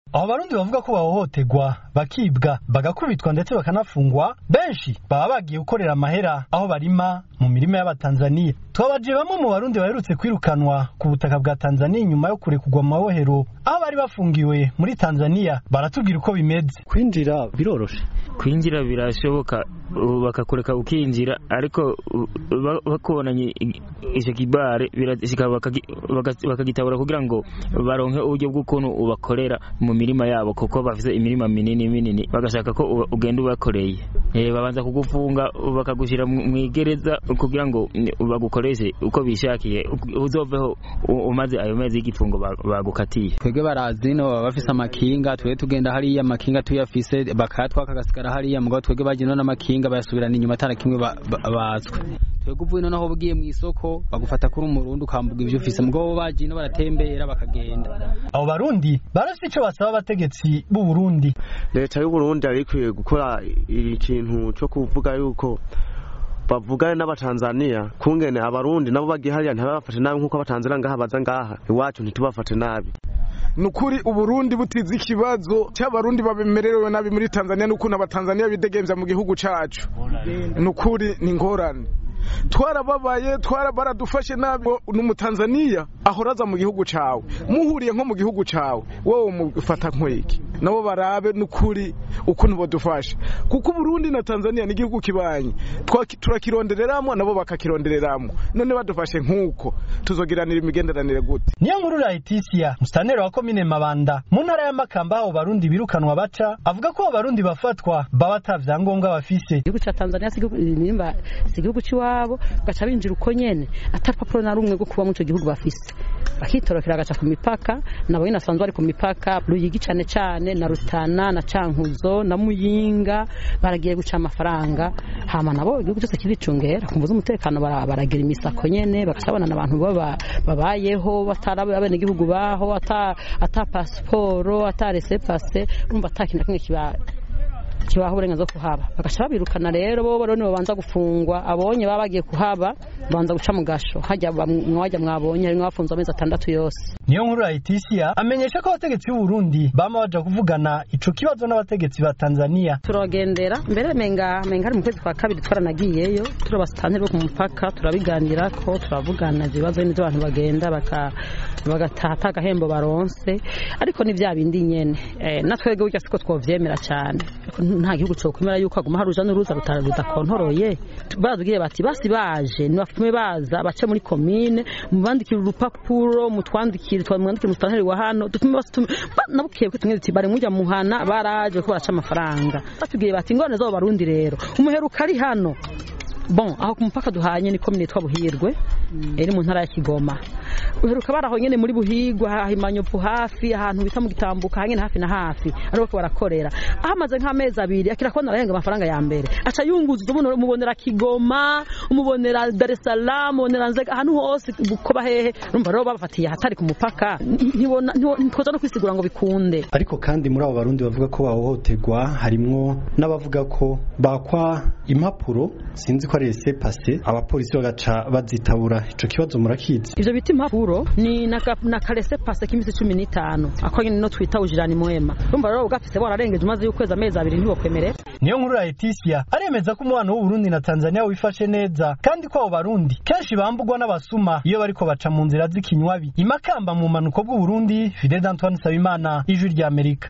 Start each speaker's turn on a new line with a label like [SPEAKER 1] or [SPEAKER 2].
[SPEAKER 1] abo barundi bavuga ko bahohoterwa bakibwa bagakubitwa ndetse bakanafungwa benshi baba bagiye gukorera amahera aho barima mu mirima y'abatanzaniya twabaje bamwe mu barundi baherutse kwirukanwa ku butaka bwa tanzaniya inyuma yo kurekurwa mu mabohero aho bari bafungiwe muri tanzaniya baratubwira uko bimeze
[SPEAKER 2] kwinjira biroroshe
[SPEAKER 3] kwinjira birashoboka bakakureka ukinjira ariko bakubonanye icyo kibare bakagitabura kugira ngo baronke uburyo bw'ukuntu ubakorera mu mirima yabo kuko bafite imirima minini minini bagashaka ko ugenda ubakoreye babanza kugufunga bakagushyira mu igereza kugira ngo bagukoreshe uko bishakiye uzoveho umaze ayo mezi y'igifungo bagukatiye
[SPEAKER 2] twebwe barazi no baba bafise amakinga twebwe tugenda hariya amakinga tuyafise bakayatwaka agasigara hariya mugabo twebwe bagenda n'amakinga bayasubirana inyuma atara kimwe batswe twebwe uvuye noneho ugiye mu isoko bagufata kuri umurundi ukambuga ibyo ufise mugabo bagiye no baratembera bakagenda
[SPEAKER 1] abo barundi barafite icyo basaba abategetsi b'u Burundi
[SPEAKER 4] leta y'u Burundi yari ikwiye gukora ikintu cyo kuvuga yuko bavugane n'abatanzaniya kungene abarundi nabo bagiye hariya ntibabafate nabi nk'uko abatanzaniya ngaha baza ngaha iwacu ntitubafate nabi
[SPEAKER 5] nukuri uburundi butize ikibazo cy'abarundi babemerewe nabi muri tanzania n'ukuntu abatanzaniya bidegemvya mu gihugu cacu nukuri ni ngorane twarababaye twara baradufashe nabi n'umutanzaniya ahoraza mu gihugu cawe muhuriye nko mu gihugu cawe wowe mufata nkweki nabo barabe n'ukuri ukuntu bodufasha kuko Burundi na Tanzania ni igihugu kibanye turakirondereramwo nabo bakakirondereramwo none badufashe nk'uko tuzogiranira imigenderanire gute
[SPEAKER 1] niyo nkuru Laetitia mustaneri wa komine Mabanda mu ntara ya Makamba aho barundi birukanwa baca avuga ko abarundi bafatwa baba atavyangombwa bafise
[SPEAKER 6] igihugu ca Tanzania si igihugu ciwabo gaca binjira uko nyene atarupapuro na rumwe rwo kuba mu ico gihugu bafise bakitorokera agaca ku mipaka nabo nyine asanzwe ari ku mipaka ruyigi cane cane na rutana na cankuzo na muyinga baragiye guca amafaranga hama nabo igihugu cyose kiricungera kumvuza umutekano baragira imisako nyene bagacabana n'abantu babayeho batari abene igihugu baho ata ata pasiporo ata resepase urumva ata kintu kimwe kiba kibaho uburenganzira bwo kuhaba bagaca babirukana rero bo rero babanza gufungwa abonye baba bagiye kuhaba babanza guca mu gasho hajya mwajya mwabonye harimo abafunze amezi atandatu yose
[SPEAKER 1] niyo nkuru Laetitia amenyesha ko abategetsi b'u Burundi bama baja kuvugana ico kibazo n'abategetsi ba Tanzania
[SPEAKER 6] turagendera mbere menga menga ari mu kwezi kwa kabiri twaranagiyeyo turabasitanteri bo ku mupaka turabiganira ko turavugana ibibazo n'ibyo abantu bagenda baka bagataha agahembo baronse ariko ni bya bindi nyene eh, natwebwe burya siko twovyemera cyane nta gihugu cyo kwemera yuko aguma hari uruja n'uruza rudakontoroye baratubwiye bati basi baje nibafitume baza bace muri komine mubandikira urupapuro mutwandikire twamwandikire musitanteri wa hano dutume basutume nabukiye tumwe duti bari mujya muhana baraje ko baraca amafaranga batubwiye bati ingorane z'abo barundi rero umuheruka ari hano bon aho ku mupaka duhanye ni komine yitwa buhirwe iri mu ntara ya kigoma uheruka baraho nyene muri buhigwa hahimanyovu hafi ahantu bita mu gitambuka hanyene hafi na hafi ariho ko barakorera ahamaze nk'amezi abiri akira kubona arahenga amafaranga ya mbere aca yunguza umubonera kigoma umubonera dar es salaam umubonera nzega ahantu hose bukoba hehe urumva rero babafatiye ahatari ku mupaka ntikoza no kwisigura ngo bikunde
[SPEAKER 2] ariko kandi muri abo barundi bavuga ko bahohoterwa harimwo n'abavuga ko bakwa impapuro sinzi ko ari ese pase abapolisi bagaca bazitabura ico kibazo murakizi
[SPEAKER 6] ivyo bita impapuro ni na karese pase k'imisi cumi n'itanu ako nyene no twita ujirani mwema urumva rero ugafise wararengeje umaze y'ukwezi amezi abiri ntiwokwemerera
[SPEAKER 1] niyo nkuru ya Leticia aremeza ko umubano w'Uburundi na Tanzania wifashe neza kandi ko abo barundi kenshi bambugwa n'abasuma iyo bariko baca mu nzira z'ikinywabi imakamba mu manuko bw'Uburundi Fidel Antoine Sabimana ijwi rya Amerika